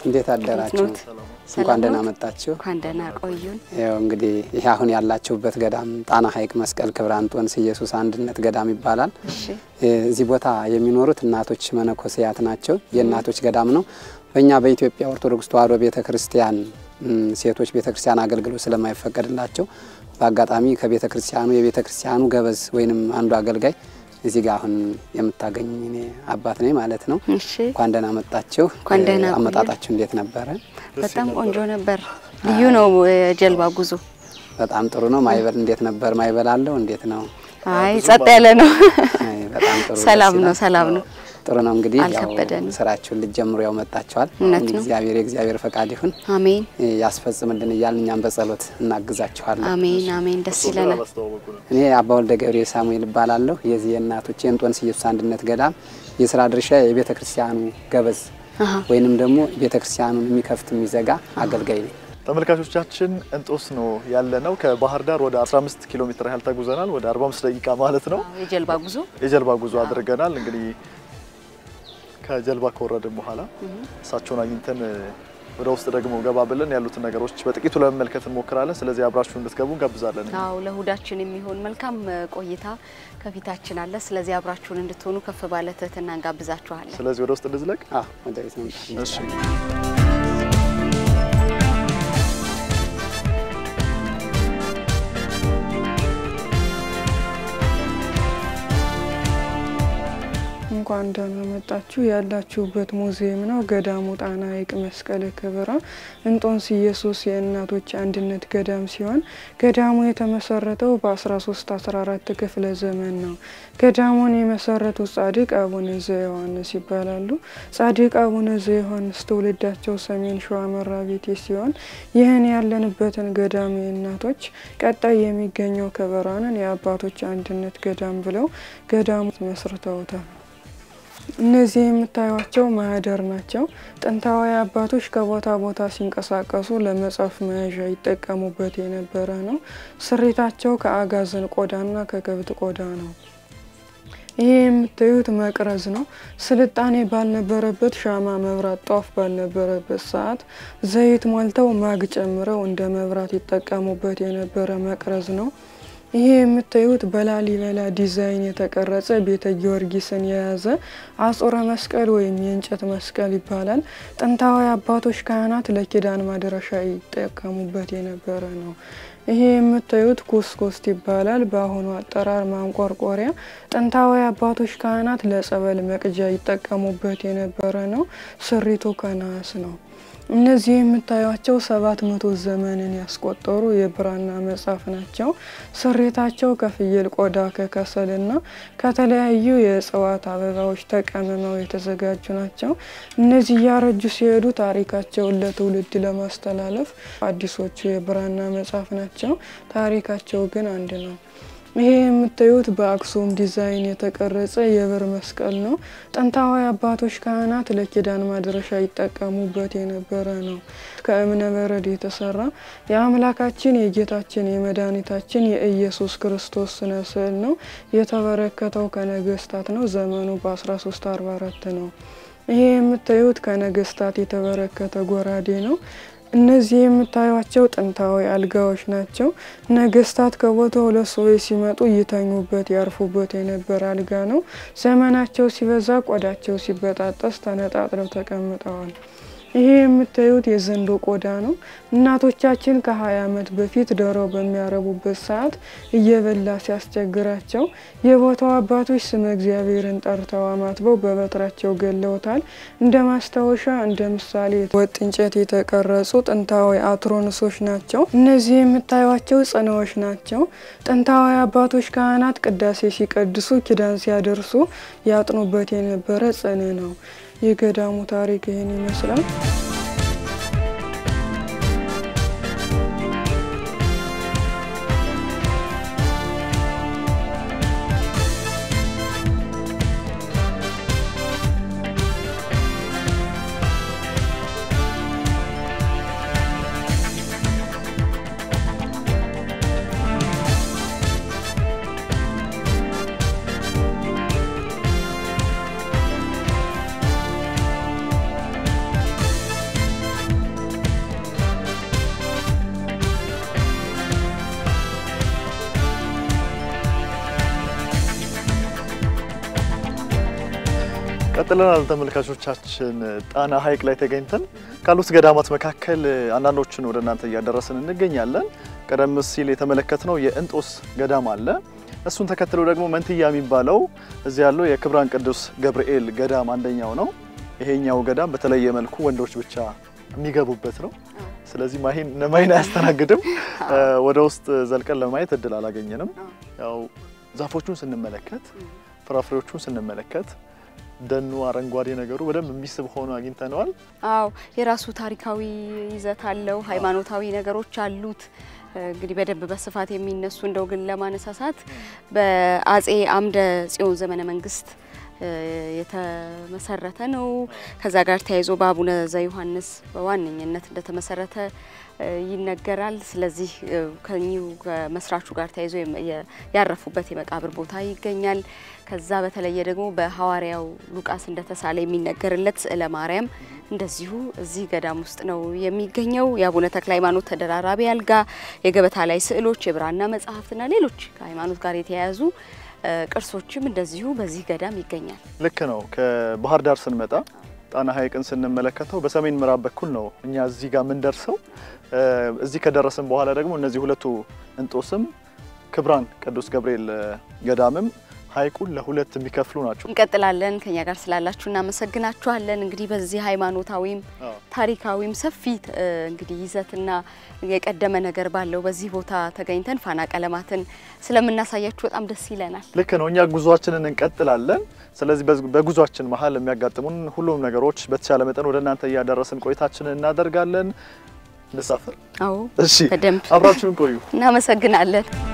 እንዴት አደራችሁ? ኖት? እንኳን ደህና ኖት? መጣችሁ። እንኳን ደህና ቆዩን። ያው እንግዲህ ይህ አሁን ያላችሁበት ገዳም ጣና ሐይቅ መስቀል ክብረ አንጦንስ ኢየሱስ አንድነት ገዳም ይባላል። እሺ እዚህ ቦታ የሚኖሩት እናቶች መነኮስያት ናቸው። የእናቶች ገዳም ነው። በእኛ በኢትዮጵያ ኦርቶዶክስ ተዋሕዶ ቤተ ክርስቲያን ም፣ ሴቶች ቤተ ክርስቲያን አገልግሎት ስለማይፈቀድላቸው በአጋጣሚ ከቤተ ክርስቲያኑ የቤተ ክርስቲያኑ ገበዝ ወይንም አንዱ አገልጋይ እዚህ ጋር አሁን የምታገኝ እኔ አባት ነኝ ማለት ነው። እሺ እንኳን ደህና መጣችሁ። እንኳን ደህና ቆዩ። አመጣጣችሁ እንዴት ነበረ? በጣም ቆንጆ ነበር። ልዩ ነው የጀልባ ጉዞ። በጣም ጥሩ ነው። ማይበል እንዴት ነበር? ማይበል አለው እንዴት ነው? አይ ጸጥ ያለ ነው። አይ፣ በጣም ጥሩ ሰላም ደስ ነው፣ ይላል። ሰላም ነው። ጥሩ ነው። እንግዲህ ያው አልከበደንም። ስራችሁን ልትጀምሩ ያው መጣችኋል። እውነት ነው። እግዚአብሔር የእግዚአብሔር ፈቃድ ይሁን አሜን ያስፈጽምልን እያልን እኛም በጸሎት እናግዛችኋለን። አሜን አሜን። ደስ ይለናል። እኔ አባ ወልደ ገብርኤል ሳሙኤል እባላለሁ። የዚህ የእናቶች የእንጦንስ ኢየሱስ አንድነት ገዳም የስራ ድርሻ የቤተ ክርስቲያኑ ገበዝ አሃ ወይንም ደግሞ ቤተ ክርስቲያኑን የሚከፍት የሚዘጋ አገልጋይ ነኝ። ተመልካቾቻችን እንጦስ ነው ያለነው። ከባህር ዳር ወደ 15 ኪሎ ሜትር ያህል ተጉዘናል። ወደ 45 ደቂቃ ማለት ነው። የጀልባ ጉዞ የጀልባ ጉዞ አድርገናል። እንግዲህ ከጀልባ ከወረድን በኋላ እሳቸውን አግኝተን ወደ ውስጥ ደግሞ ገባ ብለን ያሉትን ነገሮች በጥቂቱ ለመመልከት እንሞክራለን። ስለዚህ አብራችሁ እንድትገቡ እንጋብዛለን። አዎ ለእሁዳችን የሚሆን መልካም ቆይታ ከፊታችን አለ። ስለዚህ አብራችሁን እንድትሆኑ ከፍ ባለ ትህትና እንጋብዛችኋለን። ስለዚህ ወደ ውስጥ እንዝለቅ። አዎ ወደ ቤት መምጣት እሺ እንኳን ደህና መጣችሁ። ያላችሁበት ሙዚየም ነው ገዳሙ ጣና ሐይቅ መስቀለ ክብራ እንጦንስ ኢየሱስ የእናቶች አንድነት ገዳም ሲሆን ገዳሙ የተመሰረተው በ1314 ክፍለ ዘመን ነው። ገዳሙን የመሰረቱት ጻድቅ አቡነ ዘዮሐንስ ይባላሉ። ጻድቅ አቡነ ዘዮሐንስ ትውልዳቸው ሰሜን ሸዋ መራቤቴ ሲሆን ይህን ያለንበትን ገዳም የእናቶች ቀጣይ የሚገኘው ክብራንን የአባቶች አንድነት ገዳም ብለው ገዳሙ መስርተውታል። እነዚህ የምታዩቸው ማህደር ናቸው። ጥንታዊ አባቶች ከቦታ ቦታ ሲንቀሳቀሱ ለመጽሐፍ መያዣ ይጠቀሙበት የነበረ ነው። ስሪታቸው ከአጋዘን ቆዳና ከከብት ቆዳ ነው። ይሄ የምታዩት መቅረዝ ነው። ስልጣኔ ባልነበረበት ሻማ መብራት፣ ጧፍ ባልነበረበት ሰዓት ዘይት ሞልተው ማግ ጨምረው እንደ መብራት ይጠቀሙበት የነበረ መቅረዝ ነው። ይሄ የምታዩት በላሊበላ ዲዛይን የተቀረጸ ቤተ ጊዮርጊስን የያዘ አጾረ መስቀል ወይም የእንጨት መስቀል ይባላል። ጥንታዊ አባቶች ካህናት ለኪዳን ማድረሻ ይጠቀሙበት የነበረ ነው። ይሄ የምታዩት ኩስኩስት ይባላል። በአሁኑ አጠራር ማንቆርቆሪያ። ጥንታዊ አባቶች ካህናት ለጸበል መቅጃ ይጠቀሙበት የነበረ ነው። ስሪቱ ከነሐስ ነው። እነዚህ የምታዩቸው ሰባት መቶ ዘመንን ያስቆጠሩ የብራና መጽሐፍ ናቸው። ስሬታቸው ከፍየል ቆዳ ከከሰልና ከተለያዩ የእጽዋት አበባዎች ተቀምመው የተዘጋጁ ናቸው። እነዚህ እያረጁ ሲሄዱ ታሪካቸውን ለትውልድ ለማስተላለፍ አዲሶቹ የብራና መጽሐፍ ናቸው። ታሪካቸው ግን አንድ ነው። ይሄ የምታዩት በአክሱም ዲዛይን የተቀረጸ የብር መስቀል ነው። ጥንታዊ አባቶች ካህናት ለኪዳን ማድረሻ ይጠቀሙበት የነበረ ነው። ከእብነ በረድ የተሰራ የአምላካችን የጌታችን የመድኃኒታችን የኢየሱስ ክርስቶስ ስነ ስዕል ነው። የተበረከተው ከነገስታት ነው። ዘመኑ በ1344 ነው። ይሄ የምታዩት ከነገስታት የተበረከተ ጎራዴ ነው። እነዚህ የምታዩቸው ጥንታዊ አልጋዎች ናቸው። ነገስታት ከቦታው ለሰዎች ሲመጡ ይተኙበት ያርፉበት የነበረ አልጋ ነው። ዘመናቸው ሲበዛ ቆዳቸው ሲበጣጠስ ተነጣጥለው ተቀምጠዋል። ይሄ የምታዩት የዘንዶ ቆዳ ነው። እናቶቻችን ከ20 ዓመት በፊት ዶሮ በሚያረቡበት ሰዓት እየበላ ሲያስቸግራቸው የቦታው አባቶች ስመ እግዚአብሔርን ጠርተው አማትበው በበትራቸው ገለውታል። እንደ ማስታወሻ እንደ ምሳሌ ወጥ እንጨት የተቀረጹ ጥንታዊ አትሮንሶች ናቸው። እነዚህ የምታዩቸው ጽናዎች ናቸው። ጥንታዊ አባቶች ካህናት ቅዳሴ ሲቀድሱ ኪዳን ሲያደርሱ ያጥኑበት የነበረ ጽን ነው። የገዳሙ ታሪክ ይህን ይመስላል። ቀጥለናል ተመልካቾቻችን። ጣና ሐይቅ ላይ ተገኝተን ካሉት ገዳማት መካከል አንዳንዶችን ወደ እናንተ እያደረስን እንገኛለን። ቀደም ሲል የተመለከትነው የእንጦስ ገዳም አለ። እሱን ተከትሎ ደግሞ መንትያ የሚባለው እዚህ ያለው የክብራን ቅዱስ ገብርኤል ገዳም አንደኛው ነው። ይሄኛው ገዳም በተለየ መልኩ ወንዶች ብቻ የሚገቡበት ነው። ስለዚህ ማሂን ማሂን አያስተናግድም። ወደ ውስጥ ዘልቀን ለማየት እድል አላገኘንም። ያው ዛፎቹን ስንመለከት ፍራፍሬዎቹን ስንመለከት ደኑ አረንጓዴ ነገሩ በደንብ የሚስብ ሆኖ አግኝተነዋል። አዎ የራሱ ታሪካዊ ይዘት አለው። ሃይማኖታዊ ነገሮች አሉት። እንግዲህ በደንብ በስፋት የሚነሱ እንደው ግን ለማነሳሳት በአጼ አምደ ጽዮን ዘመነ መንግስት የተመሰረተ ነው። ከዛ ጋር ተያይዞ በአቡነ ዘዮሐንስ በዋነኝነት እንደተመሰረተ ይነገራል። ስለዚህ ከኚሁ ከመስራቹ ጋር ተያይዞ ያረፉበት የመቃብር ቦታ ይገኛል። ከዛ በተለየ ደግሞ በሐዋርያው ሉቃስ እንደተሳለ የሚነገርለት ስዕለ ማርያም እንደዚሁ እዚህ ገዳም ውስጥ ነው የሚገኘው። የአቡነ ተክለ ሃይማኖት ተደራራቢ አልጋ፣ የገበታ ላይ ስዕሎች፣ የብራና መጽሐፍትና ሌሎች ከሃይማኖት ጋር የተያያዙ ቅርሶችም እንደዚሁ በዚህ ገዳም ይገኛል። ልክ ነው። ከባህር ዳር ስንመጣ ጣና ሐይቅን ስንመለከተው በሰሜን ምዕራብ በኩል ነው እኛ እዚህ ጋር የምንደርሰው። እዚህ ከደረስን በኋላ ደግሞ እነዚህ ሁለቱ እንጦስም ክብራን ቅዱስ ገብርኤል ገዳምም ሐይቁን ለሁለት የሚከፍሉ ናቸው። እንቀጥላለን። ከኛ ጋር ስላላችሁ እናመሰግናችኋለን። እንግዲህ በዚህ ሃይማኖታዊም ታሪካዊም ሰፊ እንግዲህ ይዘትና የቀደመ ነገር ባለው በዚህ ቦታ ተገኝተን ፋና ቀለማትን ስለምናሳያችሁ በጣም ደስ ይለናል። ልክ ነው። እኛ ጉዟችንን እንቀጥላለን። ስለዚህ በጉዟችን መሀል የሚያጋጥሙን ሁሉም ነገሮች በተቻለ መጠን ወደ እናንተ እያደረስን ቆይታችንን እናደርጋለን። እንሳፈር። አዎ እሺ፣ በደንብ አብራችሁን ቆዩ። እናመሰግናለን።